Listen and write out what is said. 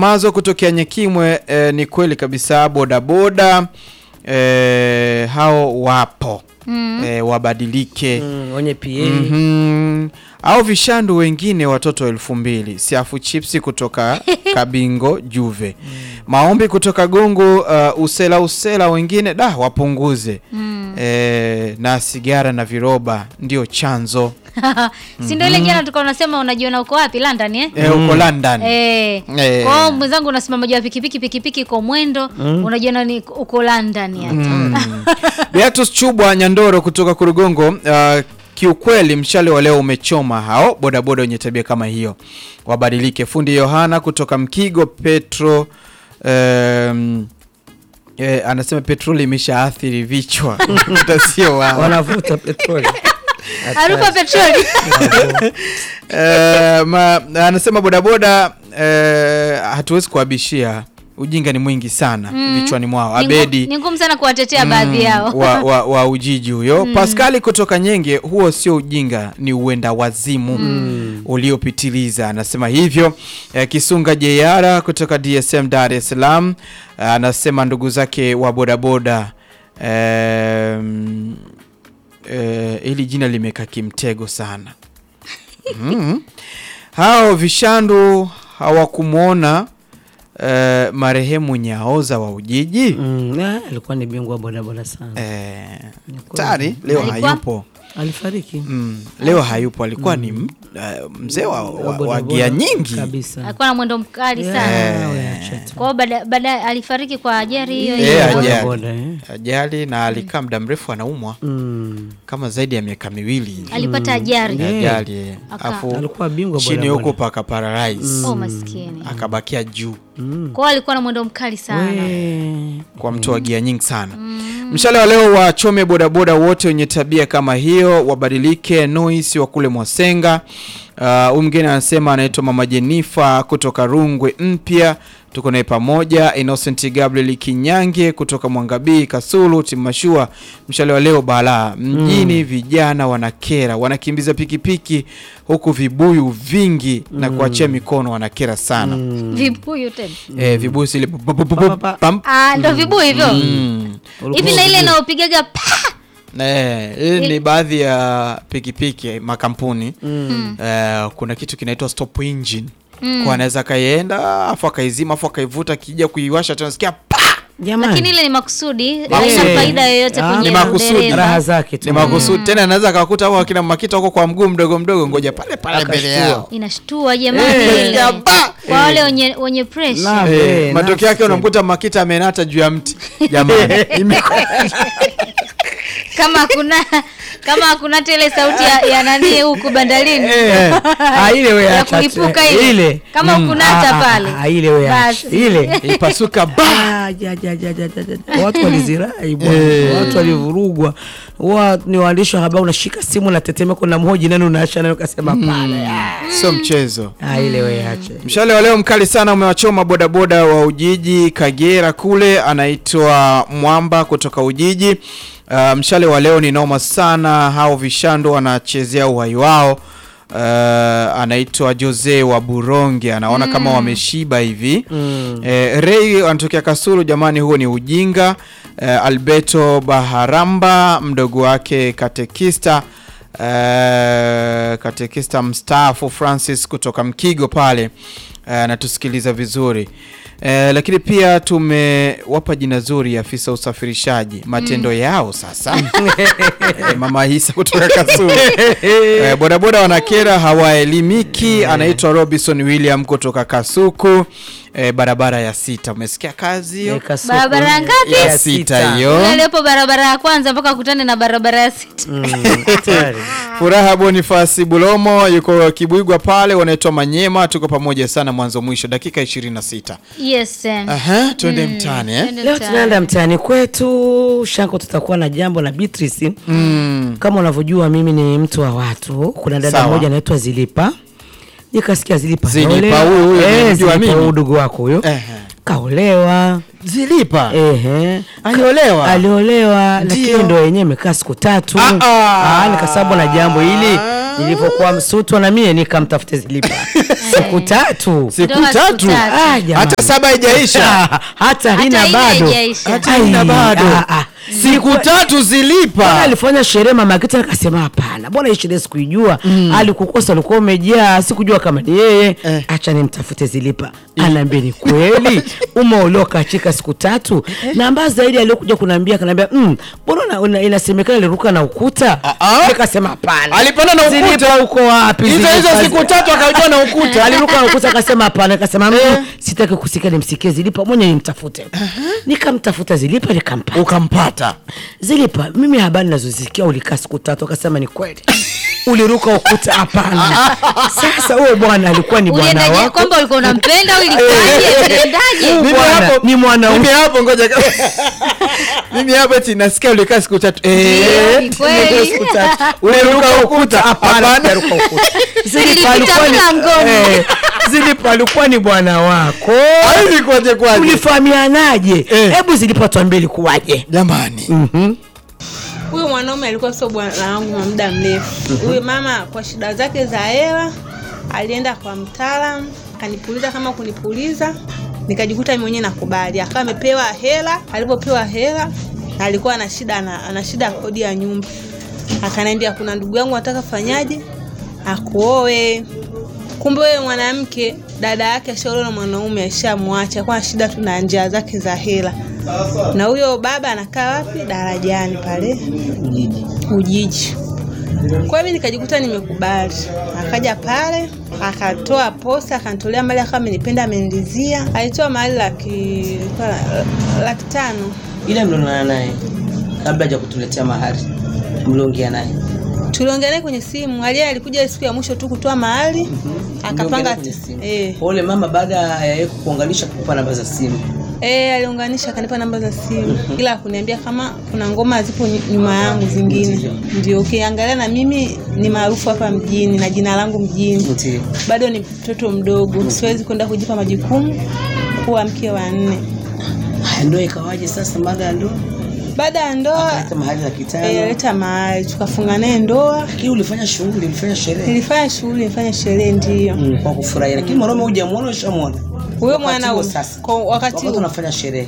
Mamazo kutokea Nyekimwe, eh, ni kweli kabisa, bodaboda eh, hao wapo eh, wabadilike Mm, wenye PA Mhm. au vishandu wengine watoto elfu mbili siafu chipsi kutoka Kabingo Juve maombi kutoka Gongo uh, usela usela wengine da wapunguze eh, na sigara na viroba ndio chanzo si ndio ile jana tulikuwa unasema unajiona uko wapi London eh? eh, uko London Eh. Eh. Kwa hiyo mwenzangu unasimama juu ya pikipiki pikipiki kwa mwendo unajiona ni uko London yani. Beatus Chubwa Nyandoro kutoka Kurugongo uh, kiukweli mshale wa leo umechoma hao bodaboda wenye tabia kama hiyo wabadilike. Fundi Yohana kutoka Mkigo Petro um, eh, anasema petroli imeshaathiri vichwa hata sio wao. wanavuta petroli Harufu ya petroli. Eh, ma, anasema bodaboda eh, hatuwezi kuabishia, ujinga ni mwingi sana vichwani mwao. Ni ngu- Abedi Ni ngumu sana kuwatetea baadhi yao. wa, wa, wa Ujiji huyo Paskali kutoka Nyenge, huo sio ujinga, ni uenda wazimu uliopitiliza, anasema hivyo. Eh, Kisunga Jeyara kutoka DSM Dar es Salaam eh, anasema ndugu zake wa bodaboda em, eh, hili jina limekaa kimtego sana mm. Hao vishandu hawakumwona eh, marehemu Nyaoza wa Ujiji Mm, ah, alikuwa ni bingwa wa bodaboda sana Eh, Ni kweli. tari leo Alikuwa? hayupo alifariki mm, leo hayupo alikuwa ni m- eh, mzee wa, wa, wa bodaboda gia nyingi kabisa Alikuwa na mwendo mkali sana. Yeah, we acha tu. Kwa hiyo baada baada alifariki kwa ajali hiyo Eh, hiyo. ajali. bodaboda eh. ajali na alikaa muda mrefu anaumwa Mm. kama zaidi ya miaka miwili hivi. Alipata ajali. Yeah. ajali eh. Aka- afu alikuwa bingwa chini bodaboda. huko paka paralyze Oh maskini. akabakia juu Mm. Kwa hiyo alikuwa na mwendo mkali sana. We. kwa mtu wa gia nyingi sana mshale wa leo wachome bodaboda wote wenye tabia kama hiyo wabadilike noisi wa kule mwasenga Uh, huyu mgeni anasema anaitwa mama jenifa kutoka rungwe mpya tuko naye pamoja innocent gabriel kinyange kutoka mwangabii kasulu timashua mshale wa leo balaa mjini vijana wanakera wanakimbiza pikipiki huku vibuyu vingi na kuachia mikono wanakera sana Vibuyu tena. eh, vibuyu zile pam- Ah, ndo vibuyu hivyo. Mm. Hivi na ile inayopigaga pa. Eh, hii ni baadhi ya pikipiki makampuni eh, kuna kitu kinaitwa stop engine kwa anaweza akaienda afu akaizima afu akaivuta kija kuiwasha tena sikia pa Jamani. Lakini ile ni makusudi, Makusudi. haina faida yoyote Ah, kwenye ni makusudi. udereva. raha zake tu ni makusudi tena anaweza akakuta au akina makita huko kwa mguu mdogo mdogo ngoja pale pale mbele Akashtua. yao Inashtua jamani Eh, ile. ya ba! Kwa wale wenye wenye pressure. Na- Eh, Eh, matokeo yake nafsi. unamkuta makita amenata juu ya mti jamani Imekuwa- Kama hakuna kama hakuna hata ile sauti ya, ya nani huku bandarini. Eh, ah, ile we Ya acha tu. kulipuka ile. ile Kama hukunata Ah, ah, pale. ah, ile we acha. Basi. ile ipasuka ba Ah, ja, ja, ja, ja, ja, ja. watu walizirai bwana Eh. watu walivurugwa wa ni waandishi wa habari unashika simu na tetemeko na mhoji nani unaasha nani ukasema pale ah. sio mchezo Ah, ile we ache Mshale wa leo mkali sana umewachoma bodaboda wa Ujiji Kagera kule, anaitwa Mwamba kutoka Ujiji. Uh, mshale wa leo ni noma sana, hao vishando wanachezea uhai wao. Uh, anaitwa Jose wa Buronge, anaona kama wameshiba hivi Mm. Eh, Ray anatokea Kasulu, jamani, huo ni ujinga. Eh, Alberto Baharamba mdogo wake katekista eh, katekista mstaafu Francis kutoka Mkigo pale eh, anatusikiliza vizuri eh, lakini pia tumewapa jina zuri afisa usafirishaji matendo yao sasa eh, mama Hisa kutoka Kasulu eh, bodaboda wanakera hawaelimiki. Anaitwa Robinson William kutoka Kasuku eh, barabara ya sita. Umesikia kazi hiyo? Eh, Kasuku. Barabara ngapi? ya sita hiyo. Ile iliyopo barabara ya kwanza mpaka akutane na barabara ya sita. Mm, hatari. Furaha Bonifasi Bulomo yuko Kibwigwa pale, wanaitwa Manyema. Tuko pamoja sana mwanzo mwisho, dakika 26. Yes. em. Aha, twende mtaani eh? Twende leo mtaani. tunaenda mtaani kwetu shanko tutakuwa na jambo na Beatrice Mm. kama unavyojua mimi ni mtu wa watu kuna dada Sawa. mmoja anaitwa zilipa nikasikia zilipa Zilipa, kaolewa. huyu- huyu Eh, nimemjua Zilipa, mimi. huyu ndugu wako huyo Ehe. kaolewa Zilipa Ehe. aliolewa aliolewa lakini Ndio. ndo yenyewe imekaa siku tatu Ah, ah. Ah, nikasabu na jambo hili nilivyokuwa msutwa na mie nikamtafute zilipa siku tatu siku Ndoa siku tatu tatu. Ah, jamani. hata saba haijaisha hata hina hina bado haijaisha. hata Ai, ina bado ah, ah. siku tatu Bwana zilipa alifanya sherehe mama Kita akasema hapana, bwana hii sherehe sikuijua. Alikukosa, ulikuwa umejaa, sikujua kama ni yeye. Eh. Acha nimtafute Zilipa. Anaambia ni kweli umeoloka achika siku tatu, na mbaya zaidi aliokuja kuniambia kanaambia mm, mbona una- una- inasemekana aliruka na ukuta. Ah, ah. Nikasema hapana, Alipanda na ukuta? Zilipa uko wapi? hizo hizo Zilipa? siku tatu akajua na ukuta aliruka na ukuta akasema hapana, akasema mm, sitaki kusikia, nimsikie Zilipa mwenye nimtafute. Nikamtafuta Zilipa nikampata. ukampata Zilipa, mimi habari nazozisikia ulikaa siku tatu, akasema ni kweli uliruka ukuta. Hapana. Sasa huyo bwana alikuwa ni bwana uliendaje wako kwamba ulikuwa unampenda au ilikaje uliendaje Huyu Mimi bwana hapo- ni mwanaume. mimi hapo ngoja mimi hapo eti nasikia ulikaa siku tatu eh Ni kweli. Nilikuwa siku tatu. uliruka ukuta Hapana, hapana sijaruka ukuta. Zilipa Nilipita alikuwa ni mlangoni. eh, Zilipa alikuwa ni bwana wako. hivi kwaje kwaje Ulifahamianaje? Eh. Hebu Zilipa tuambie ilikuwaje? jamani Mhm. Huyu mwanaume alikuwa sio bwana wangu wa muda mrefu. Huyu mama kwa shida zake za hela alienda kwa mtaalamu, akanipuliza kama kunipuliza, nikajikuta mimi mwenyewe nakubali. Akawa amepewa hela, alipopewa hela alikuwa ana shida ana, ana shida ya kodi ya nyumba. Akaniambia kuna ndugu yangu anataka fanyaje? Akuoe. Kumbe wewe mwanamke dada yake ashaolewa na mwanaume ashamwacha kwa shida tu na njia zake za hela. Na huyo baba anakaa wapi? Darajani pale Ujiji. Kwa hiyo nikajikuta nimekubali. Akaja pale akatoa posa akanitolea mali akawa amenipenda amenilizia. Alitoa mali laki ilikuwa la- laki tano. ile mlionana naye kabla haja kutuletea mahari mliongea naye Tuliongea naye kwenye simu. Aliye alikuja siku ya mwisho tu kutoa mahali Mliongea akapanga naye kwenye simu. eh Kwa ule mama baada ya yeye kukuunganisha kukupa namba za simu Eh, aliunganisha akanipa namba za simu ila kuniambia kama kuna ngoma zipo ny- nyuma yangu zingine. Ndio ukiangalia na mimi ni maarufu hapa mjini na jina langu mjini. Ndio. Bado ni mtoto mdogo, siwezi kwenda kujipa majukumu kuwa mke wa nne. Haya, ndoa ikawaje sasa baada ya ndoa Baada ya ndoa akaleta mahari laki eh, tano aleta mahali tukafunga naye ndoa. lakini ulifanya shughuli ulifanya sherehe Nilifanya shughuli, nilifanya sherehe, ndio Mm, kwa kufurahia lakini mwanaume hujamuona ushamwona huyo Wakati mwana huo huyo. sasa kwa wakati wakati huo unafanya sherehe